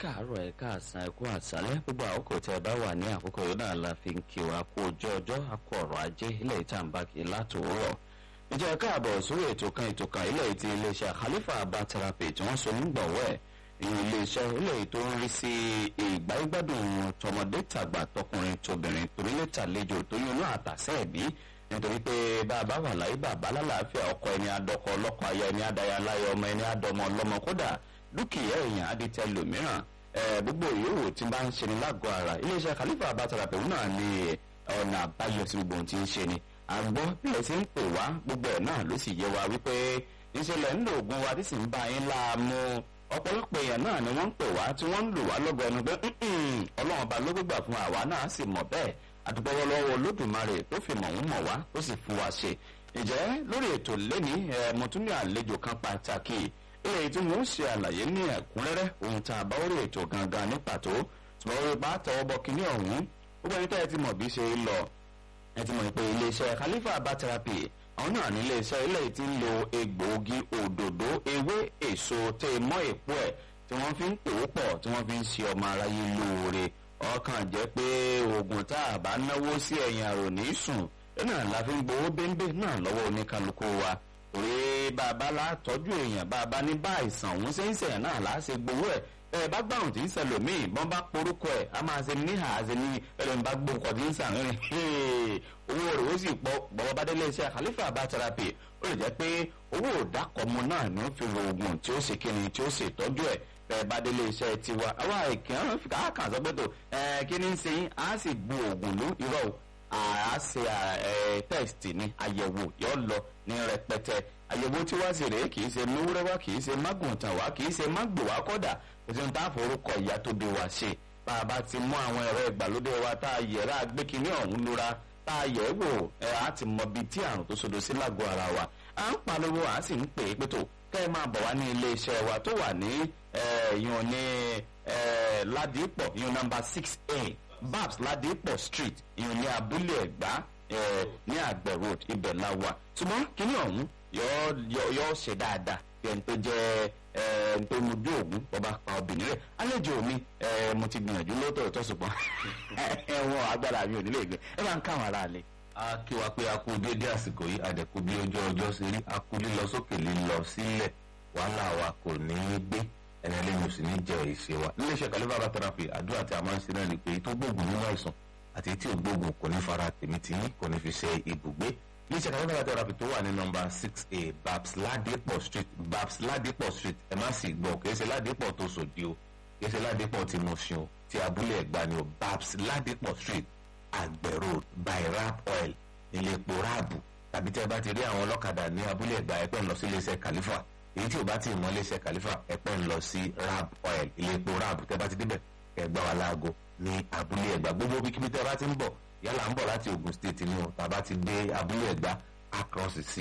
káàárọ̀ ẹ káàsán ẹ kú àṣálẹ́ gbogbo àkókò tẹ ẹ bá wà ní àkókò yìí náà la fi ń kí wa kú ojú ọjọ́ akọ ọ̀rọ̀ ajé ilé ìtàǹbá kì í látòórọ̀ ìjọ káàbọ̀ sórí ètò kan ètò kan ilé ti iléeṣẹ́ Khalifa Herbal Therapy tí wọ́n so nígbọ̀wọ́ ẹ̀ ìyẹn iléeṣẹ́ ilé tó ń rí sí ìgbáyégbádùn tọmọdé tàgbà tọkùnrin tóbìnrin torílẹ̀ tàlejò tó yún náà àtàsẹ́ ẹ̀bí nítorí pé bàbá wà láyé bàbá lálàáfíà ọkọ ẹni adọkọ ọlọ́kọ aya ẹni adaya láyé ọmọ ẹni adọmọ ọlọ́mọ kódà dúkìá èèyàn aditẹ lòmíràn gbogbo ìyówó tí bá ń ṣe ní lágọ̀ọ́ ara iléeṣẹ́ Khalifa Herbal Therapy náà ní ọ̀nà àbáyọ sí gbogbo ohun tí ń ṣe ni àgbọ̀ bílẹ̀ sí ń pè wá gbogbo ẹ̀ náà ló sì yé wa wípé ìṣẹ̀lẹ̀ ń lo oògùn wa tí sì ń bá yín láàmú ọ̀pọ̀lọpọ̀ èèyàn náà ni wọ́n ń pè wá tí wọ́n ń lò wá lọ́gọ̀ ẹnu pé ọlọ́run ọba ló gbégbà fún àwa náà sì mọ̀ bẹ́ẹ̀ àdúgbò lọ́wọ́ olódùmarè tó fi mọ̀ ń mọ̀ wá tó sì fún wa ṣe ǹjẹ́ lórí ètò lẹ́ni mo tún ní àlejò kan pàtàkì eléyìí tí wọ́n ṣe àlàyé ní ẹ̀kúnrẹ́rẹ́ ohun tá a bá orí ètò gangan ní pàtó ṣùgbọ́n orí bá tọwọ́ bọ kínní ọ̀hún gbogbo ẹni tẹ́ ẹ ti mọ̀ bí ṣe ń lọ ẹ ti mọ̀ pé iléeṣẹ́ Khalifa Herbal Therapy àwọn náà ní iléeṣẹ́ eléyìí tí ń lo egbòogi òdòdó ewé èso tẹ mọ́ èpo ẹ̀ tí wọ́n fi ń pò ó pọ̀ tí wọ́n fi ń ṣe ọmọ aráyé lóore ọkàn jẹ́ pé oògùn tá a bá náwó sí ẹ̀yìn àrò ní sùn náà la fi ń gbowó bẹ́ńbẹ́ náà lọ́wọ́ oníkálukú wa òré bàbá la tọ́jú èèyàn bàbá ní bá àìsàn òun ṣe ń ṣẹ̀yàn náà là á ṣe gbowó ẹ̀ ẹ bá gbàrùn tí ń ṣẹlòmíì bọ́n bá porúkọ ẹ̀ a máa ṣe níhà á ṣe ní ẹlẹ́ni bá gbókọ̀ tí ń ṣàrin owó rẹ̀ ó sì pọ̀ bọ́bá bá délé iṣẹ́ Khalifa Herbal Therapy ó lè jẹ́ pé owó òdàkọ̀mọ náà ni ó fi wo oògùn tí ó ṣe kíni tí ó ṣe ìtọ́jú ẹ̀ bẹ́ẹ̀ bá délé iṣẹ́ tiwa àwa ìkàn káàkàn sọ pé tó ẹ kí ni ń ṣe yín á sì bu oògùn ló irọ́ o àá ṣe test ni àyẹ̀wò yọ lọ ní rẹpẹtẹ àyẹ̀wò tí wá sí rèé kì í ṣe mewúrẹ́ wá kì í ṣe mágùntàn wá kì í ṣe mágbò wá kọ́dà ètò ìta àforúkọ ìyá tó bí wa ṣe bá a bá ti mú àwọn ẹ̀rọ ìgbàlódé wa tá a yẹ̀rá gbẹ́kínní ọ̀hún lura tá a yẹ̀ wò ẹ̀ á ti mọ bíi tí àrùn tó sodo sí lágọ̀ọ́ ara wa à ń pariwo à sì ń pè é pé tó kẹ́ ẹ máa bọ̀ wá ní ilé iṣẹ́ wa tó wà ní ìyọ̀n ní ládìpọ̀ ìyọ̀n nọ́mbà six a babs ládìpọ̀ street ìyọ̀n ní abúlé ẹ̀gbá ní àgbẹ̀ road ibẹ̀ la wà ṣùgbọ́n kíní ọ̀hún yóò ṣe dáadáa bí ẹni tó jẹ́ ẹni tó mu bí òògùn bọ́ba pa obìnrin rẹ̀ àlejò mi mo ti gbìyànjú lóòótọ́ ṣùgbọ́n ẹ̀wọ̀n agbára mi ò nílé ìgbẹ́ ẹ máa ń káwọn ará lé. a kí wa pé a kú déédéé àsìkò yìí àdẹ̀kú bí ojú ọjọ́ ṣe rí a kú lílọ sókè lílọ sílẹ̀ wàhálà wa kò ní í gbé ẹni ẹlẹ́yìn ò sì ní jẹ ìṣe wa. níléeṣẹ́ Khalifa Herbal Therapy àdúrà tí a máa ń ṣe náà ni pé tó gbóògùn nínú àìsàn àti tí ò gbóògùn kò ní fara tèmi tì yín kò ní fi ṣe ibùgbé iléeṣẹ́ Khalifa Herbal Therapy tó wà ní nọ́mbà six a babs ladipo street babs ladipo street ẹ má sì gbọ́ kì í ṣe ladipo tó sòdì o kì í ṣe ladipo tí mo ṣe o ti abúlé ẹ̀gbá ni o babs ladipo street àgbẹ̀ road by rap oil ilé epo ráàbù tàbí tí ẹ bá ti rí àwọn ọlọ́kadà ní abúlé ẹ̀gbá ẹ̀pẹ́ ń lọ sí iléeṣẹ́ Khalifa èyí tí ò bá ti mọ iléeṣẹ́ Khalifa ẹ̀pẹ́ ń lọ sí rap oil ilé epo ráàbù tẹ́ bá ti débẹ̀ ẹ̀gbá wa láago ní abúlé ẹ̀gbá gbogbo bíkíbi tẹ́ bá ti ń bọ̀ yálà ń bọ̀ láti Ogun State ni o tàbá ti dé abúlé ẹ̀gbá across sí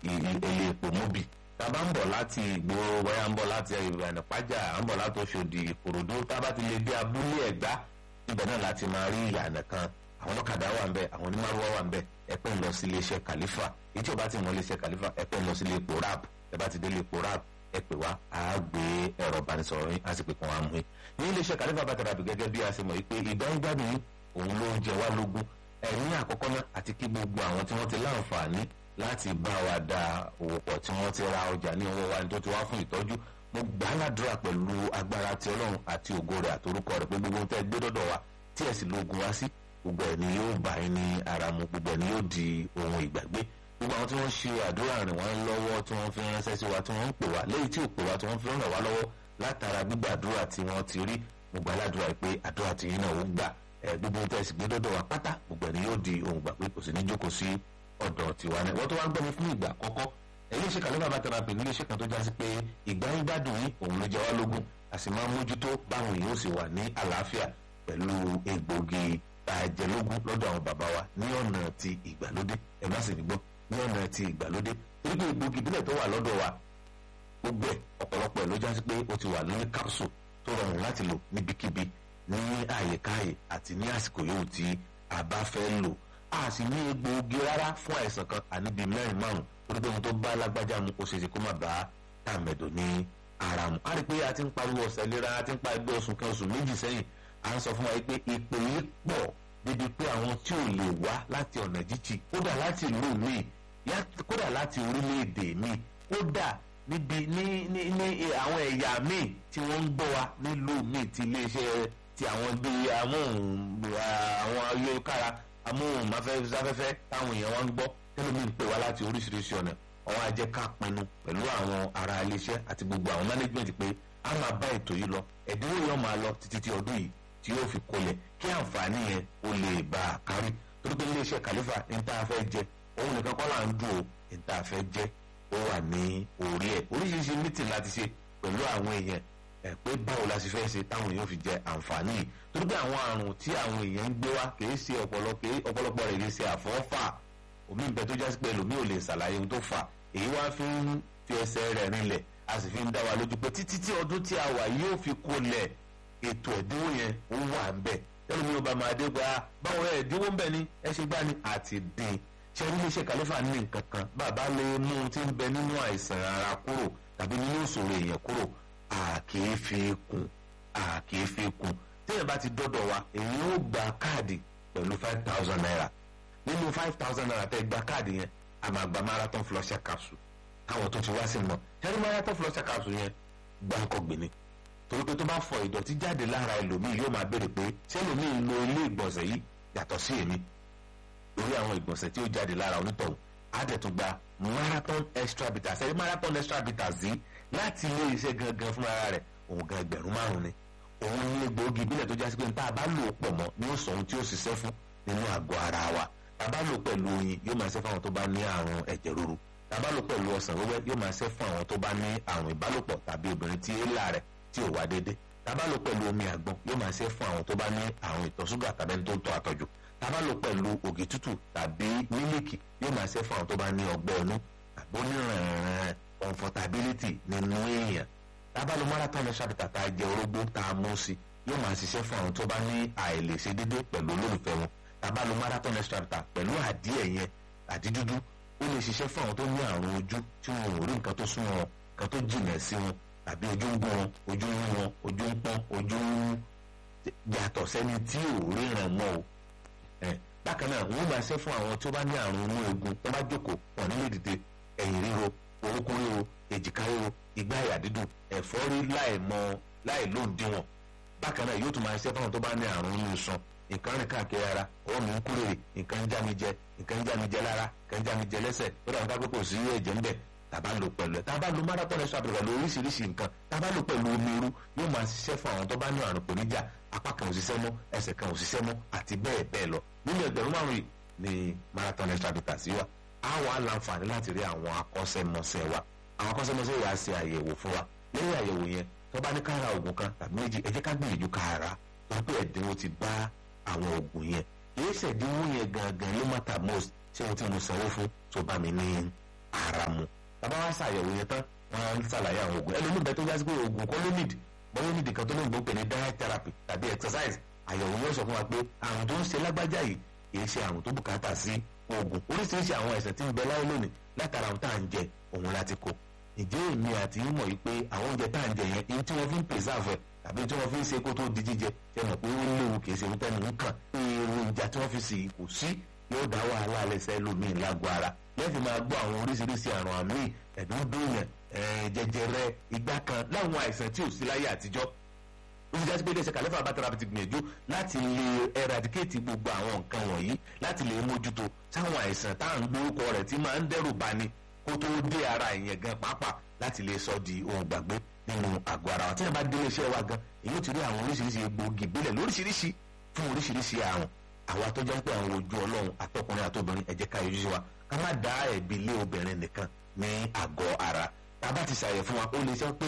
ilé epo mobi tàbá ń bọ̀ láti ìgboro wáyà ń bọ̀ láti ìrànà pàjá à ń bọ̀ láti Òṣòdì Ìkòròdú tàbá ti lè dé abúlé ẹ̀gbá ibẹ̀ náà láti máa rí ìyànà kan àwọn ọlọ́kadà wà ń bẹ̀ àwọn onímọ̀rúwá wà ń bẹ̀ ẹ̀pẹ́ ń lọ sí iléeṣẹ́ Khalifa èyí tí o bá ti mọ iléeṣẹ́ Khalifa ẹ̀pẹ́ ń lọ sí ilé epo rap ẹ bá ti dé ilé epo rap ẹ pè wá a gbé ẹ̀rọ ìbánisọ̀rọ̀ yín a sì pè kàn wá mú yín ní iléeṣẹ́ Khalifa Herbal Therapy gẹ́gẹ́ bí a ṣe mọ̀ yìí pé ìdánwò òun ló ń jẹ wá lógún ẹ̀yìn àkọ́kọ́ náà àti kí gbogbo àwọn tí wọ́n ti láǹfààní láti bá wa da òwò pọ̀ tí wọ́n ti ra ọjà ní owó wa ní tó ti wá fún ìtọ́jú mo gbà á ládùúrà pẹ̀lú agbára ti ọlọ́run àti ògo rẹ̀ àtorúkọ rẹ̀ pé gbogbo tẹ́ gbé dọ́dọ̀ wa tí ẹ̀ sì lóògùn wá sí gbogbo ẹ̀ ni yóò bá yín ní ara mu gbogbo ẹ̀ ni yóò di ohun ìgbàgbé gbogbo àwọn tí wọ́n ṣe àdúrà rìn wọ́n lọ́wọ́ tí wọ́n fi ránṣẹ́ sí wa tí wọ́n ń pè wá léyìí tí ò pè wá tí wọ́n fi ràn wá lọ́wọ́ látara gbígbàdúrà tí wọ́n ti rí mo gbà ládùúrà pé àdúrà tí yín náà ó gbà gbogbo ohun tẹ́sí gbé dọ́dọ̀ wa pátá gbogbo ẹni yóò di ohun gbà pé kò sí ní jókòó sí ọ̀dọ̀ tiwa náà wọ́n tó wá ń gbọ́ mi fún ìgbà àkọ́kọ́ iléeṣẹ́ Khalifa Herbal Therapy ní iléeṣẹ́ kan tó já sí pé ìgbà ń gbádùn yín òun ló jẹ wá lógún a sì máa ń mójútó báwọn èèyàn ó sì wà ní àlàáfíà pẹ̀lú egbògi àjẹlógún lọ́dọ̀ àwọn bàbá wa ní ọ̀nà ti ìgbàlódé ẹ má sì ní gbọ́ ní ọ̀nà ti ìgbàlódé torí pé egbògi ìbílẹ̀ tó wà lọ́dọ̀ wa gbogbo ẹ̀ ọ̀pọ̀lọpọ̀ ẹ̀ ló já sí pé ó ti wà lórí capsule tó rọrùn láti lò níbikíbi ní àyíkáyè àti ní àsìkò yòówù tí a bá fẹ́ lò a sì ní egbòogi rárá fún àìsàn kan àníbi mẹ́rin márùn torí pé ohun tó bá lágbájá mu ó ṣeéṣe kó má bá tàmẹ̀dò ní ara mu a rí i pé a ti ń pariwo ọ̀sẹ̀ lera a ti ń pa ẹgbẹ́ oṣù kan oṣù méjì sẹ́yìn à ń sọ fún wa pé ipò yìí pọ̀ débi pé àwọn tí ò lè wá láti ọ̀nà jíjì kódà láti ìlú míì kódà láti orílẹ̀-èdè míì kódà níbi ní ní ní àwọn ẹ̀yà míì tí wọ́n ń gbọ́ wa nílùú míì ti iléeṣẹ́ ti àwọn bíi amóhùn àwọn ayélujára amóhùnmáfẹ́fẹ́ táwọn èèyàn wa ń gbọ́ tẹ́lẹ̀ mi ń pè wá láti oríṣiríṣi ọ̀nà ọwọ́ ajẹ́ ká pinnu pẹ̀lú àwọn ará iléeṣẹ́ àti gbogbo àwọn management pé a máa bá ètò yìí lọ ẹ̀dínwó yóò máa lọ títí tí ọdún yìí tí yóò fi kolẹ̀ kí àǹfààní yẹn ó lè bá a kárí torí pé iléeṣẹ́ kàlífà ní tá a fẹ́ jẹ òun nìkan kọ́ là ń dùn ó ní tá a fẹ́ jẹ ó wà ní orí ẹ̀ oríṣiríṣi mítìn láti ṣe pẹ̀lú àwọn èèyàn ẹ̀ pé báwo la ṣe fẹ́ ṣe táwọn èèyàn fi jẹ àǹfààní yìí torí pé àwọn àrùn tí àwọn èèyàn ń gbé wá kì í ṣe ọ̀pọ̀lọpọ̀ rẹ̀ kì í ṣe àfọ́fà omi ń bẹ tó jásí pé ẹlòmíì ò lè ṣàlàyé ohun tó fà èyí wá fi ń fi ẹsẹ̀ rẹ̀ rinlẹ̀ a sì fi ń dá wa lójú pé títí tí ọdún tí a wà yóò fi kolẹ̀ ètò ẹ̀dínwó yẹn ó wà ń bẹ̀ ẹlòmíì ò bá máa dé gba báwo ẹ̀ ẹ̀dínwó ń bẹ ni ẹ ṣe gbá ni àti dín ṣe ní iléeṣẹ́ kàlífà ní nǹkan kan bàbá lè mú un tí ń bẹ nínú àìsàn ara kúrò tàbí nínú ìṣòro èèyàn kúrò àkèé fi kún àkèé fi kún téèyàn bá ti dọ́dọ̀ wa èyí ó gba káàdì pẹ̀lú five thousand naira nínú five thousand naira tẹ́ gba káàdì yẹn a máa gba marathon flusher capsule káwọn tó ti wá sí mọ ṣẹ́ni marathon flusher capsule yẹn gbáǹkọ́ gbìnì torí pé tó bá fọ ìdọ̀tí jáde lára ẹlòmíì yóò máa béèrè pé ṣé ẹlòmíì ń lo ilé ìgbọ̀nsẹ̀ yìí yàtọ̀ sí èmi lórí àwọn ìgbọ̀nsẹ̀ tí ó jáde lára onítọ̀hún á dẹ̀ tún gba marathon extra bitters ẹ̀rí marathon extra bitters yìí láti ilé iṣẹ́ gangan fún ara rẹ̀ òun gan ẹgbẹ̀rún márùn ni òun ní egbòogi ìbílẹ̀ tó jásí pé níta bá lò ó pọ̀ mọ́ ní ó sọ ohun tí ó ṣiṣẹ́ fún nínú àgọ́ ara wa tàbá lò pẹ̀lú oyin yóò máa ṣe fún àwọn tó bá ní àrùn ẹ̀jẹ̀ ríru tàbá lò pẹ̀lú ọsàn wẹ́wẹ́ yóò máa ṣe fún àwọn tó bá ní àrùn ìbálòpọ̀ tàbí obìnrin tí éèlà rẹ̀ tí ò wá déédé tàbá lò pẹ̀lú omi àgbọn yóò máa ṣe fún àwọn tó bá ní àrùn ìtọ̀ ṣúgà tàbí ẹni tó ń tọ́ àtọ̀jù tàbá lò pẹ̀lú ògì tútù tàbí mílíkì yóò máa ṣe fún àwọn tó bá ní ọgbẹ́ inú tàbí onírànràn comfortability nínú èèyàn tàbá lò marathon ṣàbìtà tá a jẹ orógbó tá a mú sí yóò máa ṣiṣẹ́ fún àwọn tó bá ní àìlèṣe déédé pẹ̀lú olólùfẹ́ wọn tàbá lo marathon extractor pẹ̀lú àdíẹ̀ yẹn àdídúdú ó lè ṣiṣẹ́ fún àwọn tó ní àrùn ojú tí wọn ò rí nǹkan tó sún wọn nǹkan tó jìnà sí wọn tàbí ojú ń gún wọn ojú ń wọn ojú ń pọ́n ojú ń yàtọ̀ sẹ́ni tí ò ríran mọ́ o bákan náà wọ́n máa ṣe fún àwọn tó bá ní àrùn inú egun tó bá jókòó wọn nílé dìde ẹ̀yìn ríro orúkún ríro èjìká ríro igbá àyà dídùn ẹ̀fọ́rí láì mọ láì lóǹdíwọ̀n bákan náà yóò tún máa ṣe fún àwọn tó bá ní àrùn inú iṣan nǹkan rìn káàkiri ara ọwọ́ mi ń kúrèrè nǹkan ń já mi jẹ nǹkan ń já mi jẹ lára nǹkan ń já mi jẹ lẹ́sẹ̀ ó dàbí ká pé kò sí ẹ̀jẹ̀ ń bẹ̀ tàbá lò pẹ̀lú ẹ̀ tàbá lò marathon extra pẹ̀lú oríṣiríṣi nǹkan tàbá lò pẹ̀lú omi irú yóò máa ṣiṣẹ́ fún àwọn tó bá ní àrùn pèníjà apá kan ò ṣiṣẹ́ mọ́ ẹsẹ̀ kan ò ṣiṣẹ́ mọ́ àti bẹ́ẹ̀ bẹ́ẹ̀ lọ nínú ẹgbẹ̀rún márùn-ún yìí ni marathon extra bitters sí wa á wà láǹfààní láti rí àwọn akọ́ṣẹ́mọṣẹ́ wa àwọn akọ́ṣẹ́mọṣẹ́ yà á ṣe àyẹ̀wò fún wa lẹ́yìn àyẹ̀wò yẹn tó bá ní ká ra oògùn kan tàbí méjì ẹ jẹ́ ká gbìyànjú ká ra torí pé ẹ̀dínwó ti bá àwọn oògùn yẹn kìí ṣèdínwó yẹn gangan ló matter most ṣé ohun tí mo sanwó fún tó bá mi ní ara mu bàbá wa ṣàyẹ̀wò yẹn tán wọ́n á ṣàlàyé àwọn oògùn ẹlòmíì bẹ́ẹ̀ tó já sí pé oògùn kọ́ ló need bọ́lá need kan tó lóun gbọ́ pé ní diet therapy tàbí exercise àyẹ̀wò yóò sọ fún wa pé àrùn tó ń ṣe lágbájá yìí kìí ṣe àrùn tó bùkátà sí oògùn oríṣiríṣi àwọn àìsàn tí ń bẹ láyé lónìí látara ohun tá à ń jẹ òun láti kó ìjẹ́ èmi àti yín mọ̀ yìí pé àwọn oúnjẹ tá à ń jẹ yẹn èyí tí wọ́n fi ń preserve ẹ̀ tàbí tí wọ́n fi ń ṣe kó tó di jíjẹ ṣe mọ̀ pé ó léwu kìí ṣe wípé nìkan kan èròjà tí wọ́n fi sì kò sí yóò dá wàhálà alẹ́sẹ̀ lómi lágbo ara lẹ́ẹ̀fì máa gbọ́ àwọn oríṣiríṣi àrùn àmì ẹ̀dúndúnyàn jẹjẹrẹ igbá kan láwọn àìsàn tí ò sí láyé àtijọ́ ó ti jásí pé iléeṣẹ́ kàlẹ́fà bàtàrà ti gbìyànjú láti lè eradicate gbogbo àwọn nǹkan wọ̀nyí láti lè mójútó sáwọn àìsàn tá à ń gbórúkọ rẹ̀ tí máa ń dẹ́rù bani kó tó dé ara ìyẹn gan pàápàá láti lè sọ di ohun gbàgbé nínú àgọ́ ara wa tí wọ́n bá dé iléeṣẹ́ wa gan èyí ó ti rí àwọn oríṣiríṣi egbòogi ìbílẹ̀ lóríṣiríṣi fún oríṣiríṣi àrùn àwa tó jẹ́ pé àwọn ojú ọlọ́run àtọkùnrin àtobìnrin ẹ jẹ́ ká yọjú sí wa ká má dá ẹ̀bi lé obìnrin nìkan ní àgọ́ ara tá a bá ti ṣàyẹ̀ fún wa ó lè sọ pé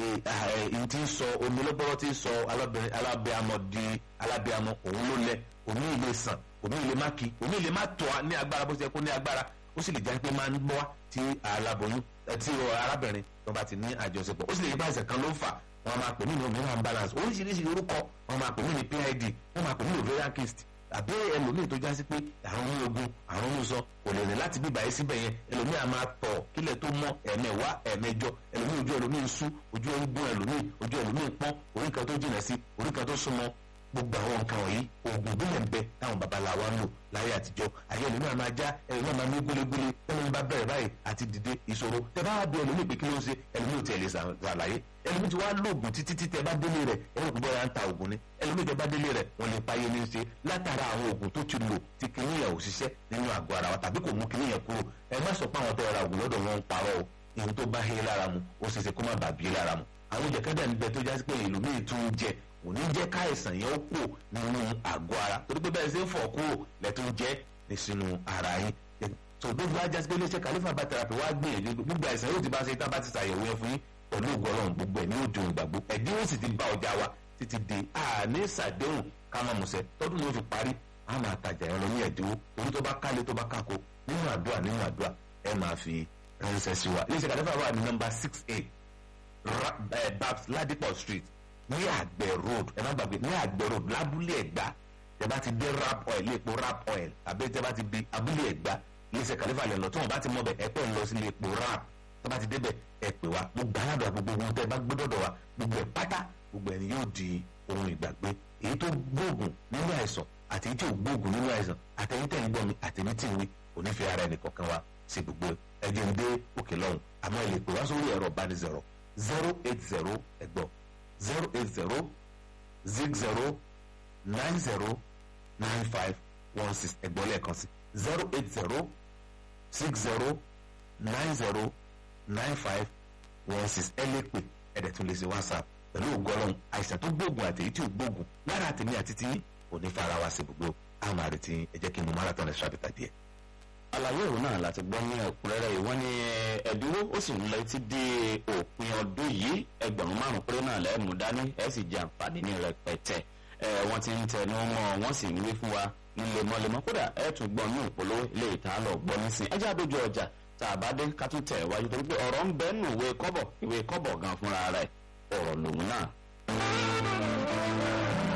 èyí tí ń sọ omi lọ́gbọ́rọ́ tí ń sọ alábẹ́amọ di alábẹ́amọ òun ló lẹ omi ìlé sàn omi ìlé má kí omi ìlé má tọ́ ní agbára bó ṣe kó ní agbára ó sì lè jẹ́ pé máa ń gbọ́ tí aláboyún tí arábìnrin tó bá ti ní àjọṣepọ̀ ó sì lè yí bá ẹsẹ̀ kan ló ń fà wọ́n máa pè mí ní ovarian balance oríṣiríṣi orúkọ wọ́n máa pè mí ní PID wọ́n máa pè mí ní ovarian cyst àbí ẹlòmíì tó jásí pé àrùn ní ogun àrùn ní sọ kò lè rìn láti bíbà yìí síbẹ̀ yẹn ẹlòmíì a máa tọ̀ kílẹ̀ tó mọ́ ẹ̀mẹ̀wá ẹ̀mẹjọ ẹlòmíì ojú ẹlòmíì sú ojú ẹgbọ́n ẹlòmíì ojú ẹlòmíì pọ́n orí kan tó jìnà sí orí kan tó súnmọ́ gbogbo àwọn nǹkan wọ̀nyí oògùn ìbílẹ̀ ń bẹ táwọn babaláwa ń lò láyé àtijọ́ ayé ẹlòmíì a máa já ẹlòmíì a máa mí gbélégbélé ẹlòmíì bá bẹ̀rẹ̀ báyìí àti dìde ìṣòro tẹ bá wà bí ẹlòmíì pé kí ló ń ṣe ẹlòmíì ò tiẹ̀ lè ṣàlàyé ẹlòmíì ti wá lóògùn títí tí tẹ bá délé rẹ̀ ẹlòmíì kò bọ́ra ń ta oògùn ni ẹlòmíì tẹ bá délé rẹ̀ wọ́n lè pa ayé ní í ṣe látara àwọn oògùn tó ti lò tí kìnìún yẹn ò ṣiṣẹ́ nínú àgọ́ ara wa tàbí kò mú kìnìún yẹn kúrò ẹ má sọ pé àwọn tẹ ra oògùn lọ́dọ̀ wọn ń parọ́ o ìhun tó bá hé lára mu ó ṣeéṣe kó má bàa bí lára mu àwọn jẹ̀kẹ́dẹ̀ níbẹ̀ tó jásí pé ẹlòmíì tún ń jẹ kò ní jẹ́ káìsàn yẹn ó kù nínú àgọ́ ara torí pé bẹ́ẹ̀ ṣe ń fọ̀ kúrò lẹ́tọ́ jẹ́ ní sínú ara yín tó gbogbo ajá sí pé iléeṣẹ́ kàlífà bá tẹ̀rapì wá gbìyànjú gbogbo àìsàn yóò ti bá ṣe tá bá ti ṣàyẹ̀wò yẹn fún yín pẹ̀lú ògùn ọlọ́run gbogbo ẹ̀ ní òjò ìgbàgbọ́ ẹ̀dínwó sì ti bá ọjà wa títí di àní ìsàdéhùn ká má musẹ̀ tọ́dún ló fi parí a máa tajà yẹn lọ ní ẹ̀dínwó torí tó bá kálé tó bá kákó nínú àdúrà nínú àdúrà ẹ máa fi ránṣẹ́ sí wa iléeṣẹ́ kàlífà wà ní nọ́mbà six eight babs ladipo street ní àgbẹ̀ road ẹ má gbàgbé ní àgbẹ̀ road lábúlé ẹ̀gbá tẹ bá ti dé rap oil ilé epo rap oil àbí tẹ bá ti di abúlé ẹ̀gbá iléeṣẹ́ kàlífà lẹ̀ lọ tí wọ́n bá ti mọ̀ bẹ̀ ẹ pẹ́ ń lọ sí ilé epo rap tẹ bá ti débẹ̀ ẹ pè wá gbogbo aládùn gbogbo ohun tẹ bá gbé dọ̀dọ̀ wa gbogbo ẹ̀ pátá gbogbo ẹ̀ ni yóò di ohun ìgbàgbé èyí tó gbóògùn nínú àìsàn àti èyí tí ò gbóògùn nínú àìsàn àtẹ̀yìn tẹ̀ ń gbọ́ mi àtẹ̀yìn tí ń wí onífẹ́ ara ẹnì kọ̀ọ̀kan wa sí gbogbo ẹ̀jẹ̀ ń dé òkè lọ́hùn àmọ́ ẹ lè pè wá sórí ẹ̀rọ ìbánisọ̀rọ̀ zero eight zero ẹ̀gbọ́n zero eight zero zig zero nine zero nine five one six ẹgbọ́n lẹ́ẹ̀kan sí zero eight zero six zero nine zero nine five one six ẹ lè pè ẹ̀dẹ̀ tún lè ṣe whatsapp pẹ̀lú ògbọ́lọ́hún àìsàn tó gbóògùn àti èyí tí ò gbóògùn lára àtẹ̀mí àti tí kò ní fara wa sí gbogbo àwọn àrètí ẹ jẹ́ kí n mú marathon ẹ̀ ṣàbẹ̀tà díẹ̀. àlàyé òun náà láti gbọ́ ní ẹ̀kúnrẹ́rẹ́ yìí wọ́n ní ẹ̀dínwó ó sì ń lọ títí dé òpin ọdún yìí ẹgbẹ̀rún márùn-ún péré náà lẹ́ẹ̀mú dání ẹ̀ sì jẹ àǹfààní ní rẹpẹtẹ ẹ̀ wọ́n ti ń tẹnu mọ́ wọ́n sì ń wí fún wa ní lemọ́lemọ́ kódà ẹ̀ tún gbọ́ ní ìpolówó ilé ìta lọ gbọ́ nísìn ẹjẹ́ àdójú ọjà tá a bá dé ká tún tẹ̀ wájú torí pé ọ̀rọ̀ ń bẹ́ẹ̀ nù ìwé kọ́bọ̀ ìwé kọ́bọ̀ gan fúnra rẹ̀ ọ̀rọ̀ lòun náà.